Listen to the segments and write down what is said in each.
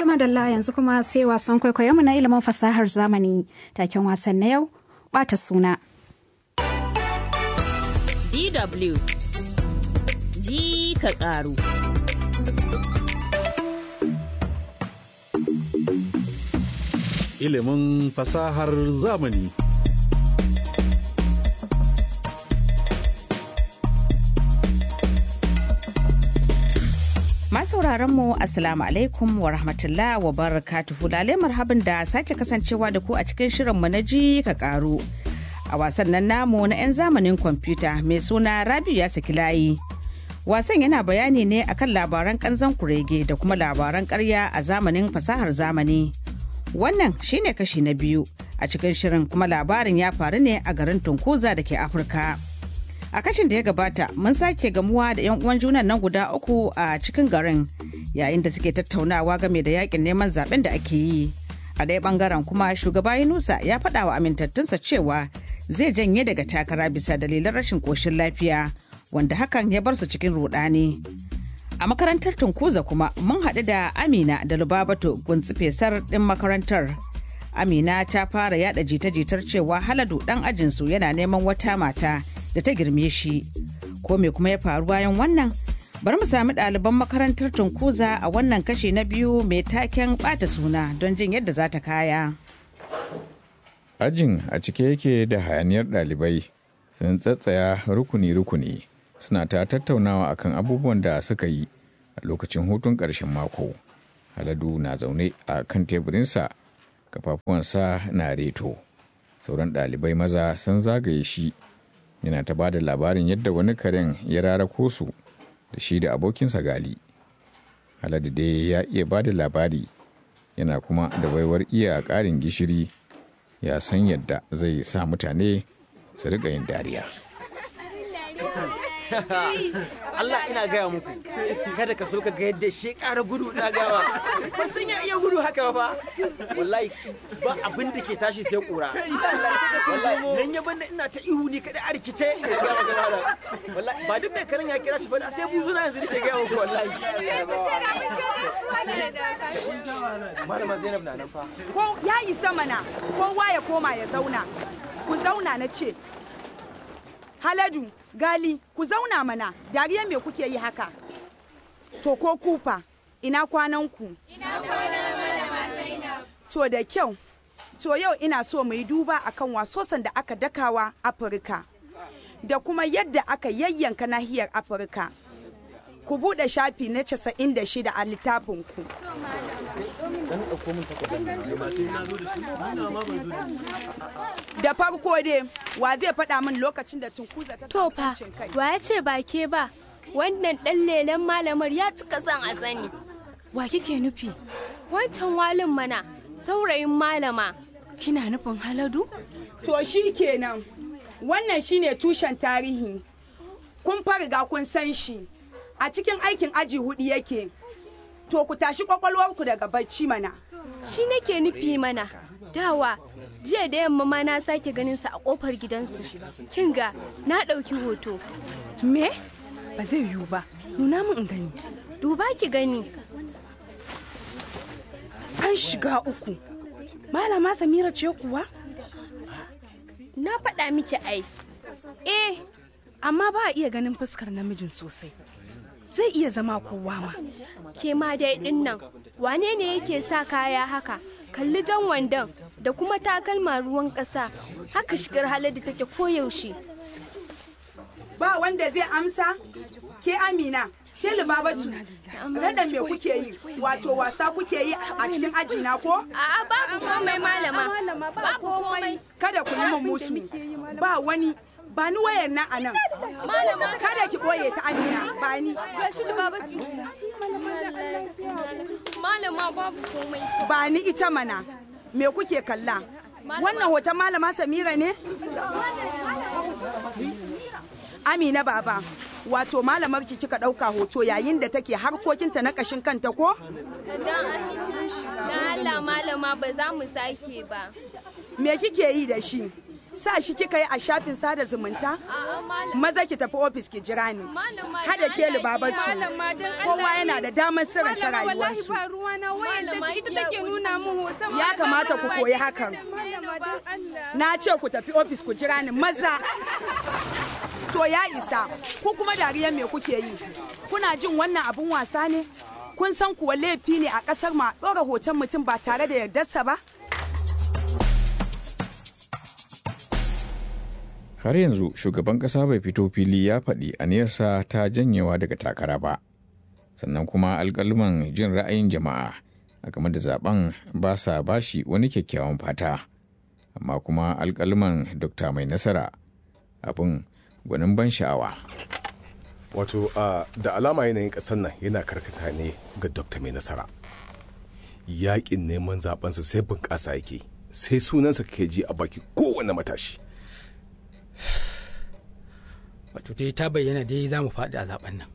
Tuma Dalla yanzu kuma sai wasan kwaikwayon mu na ilimin fasahar zamani taken wasan na yau bata suna. DW ji ka ƙaru. Ilimin fasahar zamani. Masauraran mu Assalamu alaikum wa rahmatullah wa barakatuhu lalai marhaban da sake kasancewa da ku a cikin shirinmu na ji ka karu. A wasan nan namu na 'yan zamanin kwamfuta mai suna Rabiu ya saki layi. Wasan yana bayani ne akan labaran kanzan kurege da kuma labaran karya a zamanin fasahar zamani. Wannan shine kashi na biyu a cikin shirin kuma labarin ya faru ne a garin Tunkuza da ke Afirka. a kashin da ya gabata mun sake gamuwa da 'yan uwan junan nan guda uku a cikin garin yayin da suke tattaunawa game da yakin neman zaben da ake yi a ɗaya bangaren kuma shugaba yunusa ya faɗa wa amintattunsa cewa zai janye daga takara bisa dalilan rashin koshin lafiya wanda hakan ya bar su cikin rudani a makarantar tunkuza kuma mun haɗu da amina da lubabato guntsi fesar ɗin makarantar amina ta fara yada jita-jitar cewa haladu ɗan ajinsu yana neman wata mata da ta girme shi ko me kuma ya faru bayan wannan bari mu sami ɗaliban makarantar tunkuza a wannan kashe na biyu mai taken ɓata suna don jin yadda za ta kaya Ajin a cike yake da hayaniyar ɗalibai sun tsatsaya rukuni-rukuni suna ta tattaunawa akan abubuwan da suka yi a lokacin hutun ƙarshen mako. Haladu na zaune a kan teburinsa kafafuwansa na reto. Sauran ɗalibai maza sun zagaye shi yana ta ba da labarin yadda wani karen ya rarako su da shi da abokinsa gali. Haladu dai ya iya ba da labari yana kuma da baiwar iya ƙarin gishiri ya san yadda zai sa mutane su riƙa yin dariya. Allah ina gaya muku kada ka so ka ga yadda shi ƙara gudu na gawa ba sun ya iya gudu haka ba wallahi ba abin da ke tashi sai ƙura wallahi nan ya banda ina ta ihu ni kada a rikice wallahi ba duk mai karin ya kira shi ba sai buzuna yanzu nake gaya muku wallahi malama Zainab na nan fa ko ya isa mana kowa ya koma ya zauna ku zauna na ce haladu gali ku zauna mana dariya me kuke yi haka to ko kufa ina kwanan ku to da kyau to yau ina so mu yi duba akan wasosan da aka dakawa afirka da kuma yadda aka yayyanka nahiyar afirka ku buɗe shafi na 96 a littafinku da farko dai wa zai faɗa min lokacin da tunkuza ta To samu fa, 'yancin kai wa ya ce ba ke ba, wannan ɗan lelen malamar ya cika son a sani. Wa kike nufi? Wancan walin mana, saurayin malama. Kina nufin Haladu? to shi kenan wannan shine tushen tarihi kun fariga kun san shi a cikin aikin aji hudu yake to ku tashi kwakwalwarku daga bacci mana Shi nake nufi mana. Dawa, jiya da yamma ma na sake ganin sa a kofar gidansu. Kin ga, na ɗauki hoto. Me? Ba zai yiwu ba. Nuna min in gani. Duba ki gani. An shiga uku. Malama Samira ce kuwa? Na faɗa miki ai. Eh, amma ba a iya ganin fuskar namijin sosai. Zai iya zama kowa ma. Ke ma dai ɗin nan, wane ne yake sa kaya haka? Kalli jan wandon da kuma takalma ruwan ƙasa. Haka shigar halar da take koyaushe. ba wanda zai amsa ke amina ke libabatu raɗa me kuke yi wato wasa kuke yi a cikin aji na ko A'a babu komai malama. Babu komai. kada ku yi min musu ba wani ba ni wayar nan a nan Malama kada ki ɓoye ta amina ba ni gashi libabatu. Malama babu komai. ba ni ita mana me kuke kalla wannan hoton malama samira ne amina baba wato malamar ki kika ɗauka hoto yayin da take harkokinta na ƙashin kanta ko Dan Allah malama ba za mu sake ba. me kike yi da shi sa shi kika yi a shafin sada zumunta maza ki tafi ofis ki jira ni hada ke libabatu kowa yana da damar sirranta rayuwarsu ya kamata ku koyi hakan na ce ku tafi ofis ku jira ni maza to ya isa ku kuma dariyar me kuke yi kuna jin wannan abun wasa ne kun san kuwa laifi ne a kasar ma ɗora hoton mutum ba tare da yardarsa ba har yanzu shugaban ƙasa bai fito fili ya faɗi aniyarsa ta janyewa daga takara ba sannan kuma alƙaluman jin ra'ayin jama'a a game da zaben ba sa bashi wani kyakkyawan fata amma kuma alƙaluman dokta mai nasara abin gwanin ban sha'awa wato uh, da alama yanayin ƙasar nan yana karkata ne ga dokta mai nasara yaƙin neman zabensa sai bunƙasa yake sai sunansa ke ji a baki kowane matashi wato dai ta bayyana dai za mu faɗi a zaben nan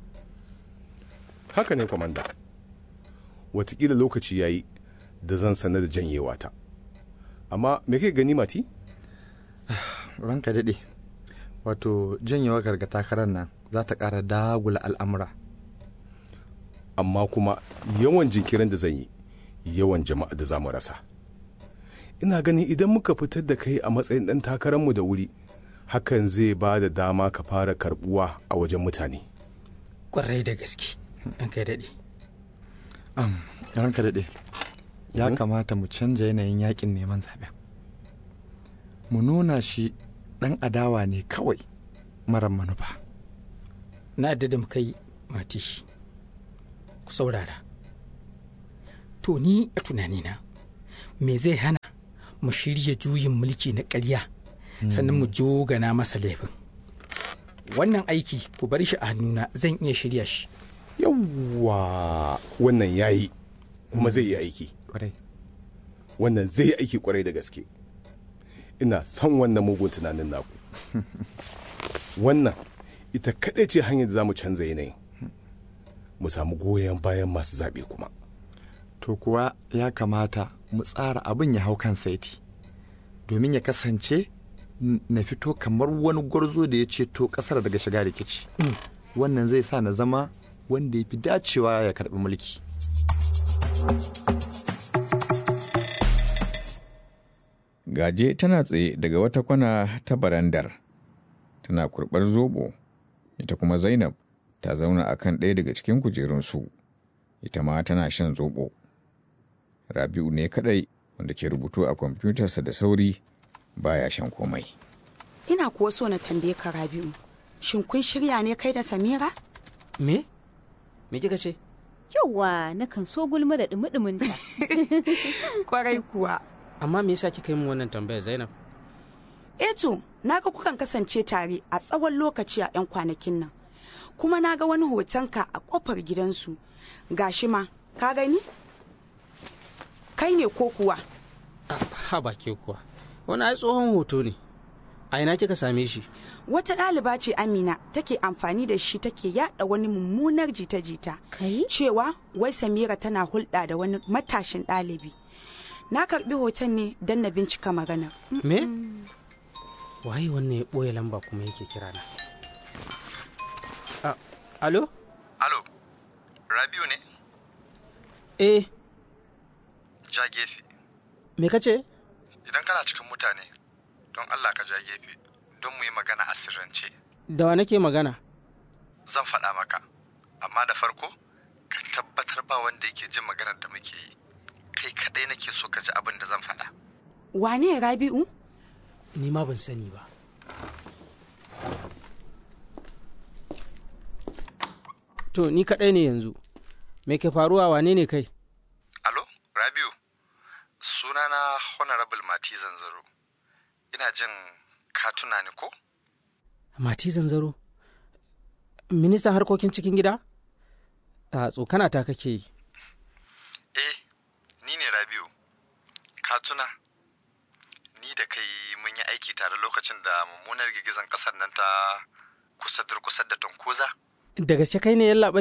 haka ne kwamanda watakila lokaci ya yi da zan sanar da janyewa ta amma me kai gani mati ranka daɗe wato janyewa garga takarar nan za ta ƙara dagula al'amura amma kuma yawan jinkirin da zan yi yawan jama'a da za mu rasa ina ganin idan muka fitar da kai a matsayin ɗan takararmu da wuri hakan zai ba da dama ka fara karbuwa a wajen mutane kwarai da gaske an kai daɗe ranka daɗe ya kamata mu canja yanayin yakin neman zaɓen mu nuna shi ɗan adawa ne kawai marar manufa na da da kai mati ku saurara to ni a tunanina me zai hana mu shirya juyin mulki na ƙarya sannan mu jogana masa laifin wannan aiki ku bar shi a hannuna zan iya shirya shi yawwa wannan yayi kuma zai yi aiki wannan zai yi aiki kwarai da gaske ina son wannan mugun tunanin naku wannan ita kaɗai ce hanyar da za mu canza yanayin mu samu goyon bayan masu zaɓe kuma to kuwa ya kamata mu tsara abin ya hau kan saiti domin ya kasance na fito kamar wani gwarzo da ya ceto kasar daga shiga rikici wannan zai sa na zama wanda ya fi dacewa ya karbi mulki gaje tana tsaye daga wata kwana ta barandar tana kurbar zobo ita kuma zainab ta zauna a kan ɗaya daga cikin kujerunsu ita ma tana shan zobo rabi'u ne kadai wanda ke rubutu a kwamfutarsa da sauri baya shan komai ina kuwa so na tambaye ka rabi'u shin kun shirya ne kai da samira me me kika ce yauwa na kan so gulma da dumi ta kwarai kuwa amma me yasa kika yi min wannan tambayar zainab eto naga kukan kasance tare a tsawon lokaci a 'yan kwanakin nan kuma naga wani hotonka a kofar gidansu gashi ma ka gani kai ne ko kuwa ha ba ke kuwa wani ai tsohon hoto ne a ina kika same shi wata ɗaliba ce amina take amfani da shi take yada wani mummunar jita-jita cewa wai samira tana hulɗa da wani matashin ɗalibi na karɓi hoton ne don na bincika maganar me waye wannan ya ɓoye lamba kuma yake kira na alo alo rabiu ne eh ja gefe me ka ce idan kana cikin mutane don allah ka ja gefe don mu yi magana a sirrance da wa nake magana zan faɗa maka amma da farko ka tabbatar ba wanda yake jin maganar da muke yi kai kaɗai nake so ka ji abin da zan faɗa wane rabi'u ni ma ban sani ba to ni kaɗai ne yanzu me ke faruwa wane ne kai alo rabiu sunana honorable mati zanzaro ina jin ka tuna ni ko mati zanzaro ministan harkokin cikin gida a tsokana ta kake yi eh ni ne rabiu ka tuna ni da kai mun yi aiki tare lokacin da mummunar girgizan kasar nan ta kusa durkusar da tunkuza da gaske kai ne yallaɓai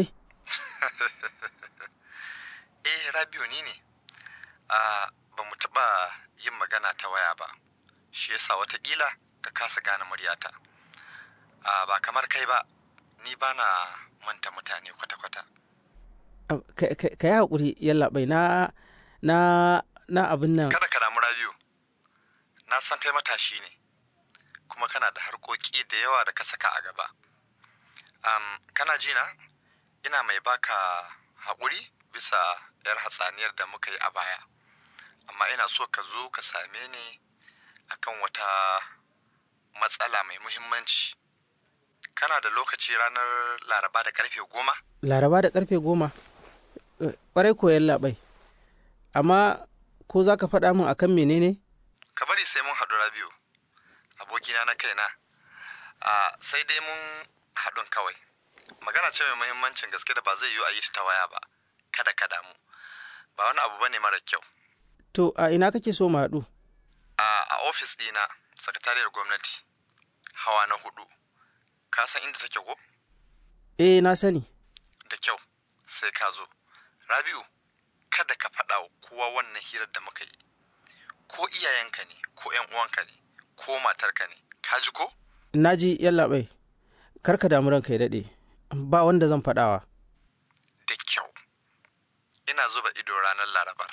eh rabiu ni ne a ba mu taɓa yin magana ta waya ba shi yasa watakila ka kasa gane muryata a ba kamar kai ba ni ba na manta mutane kwata-kwata ka yi haƙuri yallaɓai na na na abin nan kada ka damu rabiu na san kai matashi ne kuma kana da harkoki da yawa da ka saka a gaba um, kana ji na ina mai baka haƙuri bisa yar hatsaniyar da muka yi a baya amma ina so ka zo ka same ni akan wata matsala mai muhimmanci kana da lokaci ranar laraba da karfe goma laraba da karfe goma ƙwarai koyan labai amma ko za ka faɗa min akan menene ka bari sai mun haɗu rabiu abokina na kaina a sai dai mun haɗun kawai magana ce mai muhimmancin gaske da ba zai yiwu a yi ta waya ba kada ka damu ba wani abu bane mara kyau to a ina kake so mu haɗu a ofis ɗina sakatariyar gwamnati hawa na hudu ka san inda take ko eh na sani da kyau sai ka zo rabiu kada ka faɗa wa kowa wannan hirar da muka yi ko iyayenka ne ko yan uwanka ne ko matarka ne ka ji ko na ji yallaɓai kar ka damu ranka ya daɗe ba wanda zan faɗawa da kyau ina zuba ido ranar larabar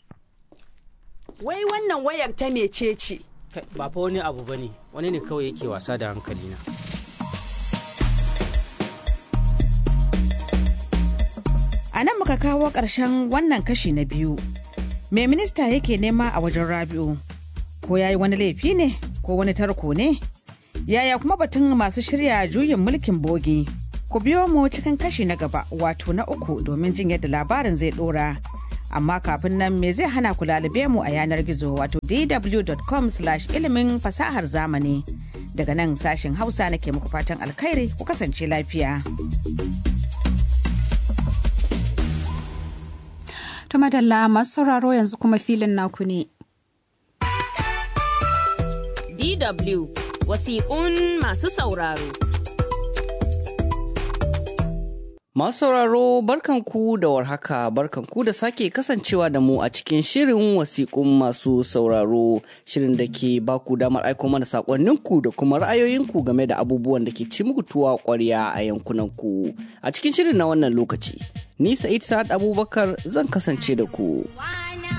wai wannan wayar ta mece ce ba fa wani abu bane wani ne kawai yake wasa da hankalina a nan muka kawo ƙarshen wannan kashi na biyu me minista yake nema a wajen rabi'u ko ya yi wani laifi ne ko wani tarko ne yaya kuma batun masu shirya juyin mulkin bogi ku biyo mu cikin kashi na gaba wato na uku domin jin yadda labarin zai dora amma kafin nan me zai hana ku lalube mu a yanar gizo wato dw.com ilimin fasahar zamani daga nan sashen hausa nake muku fatan alkhairi ku kasance lafiya To madalla masu sauraro yanzu kuma filin naku ne. DW wasiƙun masu sauraro. Masu sauraro barkanku da warhaka barkanku da sake kasancewa da mu a cikin shirin wasiƙun masu sauraro shirin da ke baku damar aiko mana saƙonninku da kuma ra'ayoyinku game da abubuwan da ke ci muku tuwa ƙwarya a yankunanku. A cikin shirin na wannan lokaci, ni Sa'id Sa'ad Abubakar zan kasance da ku.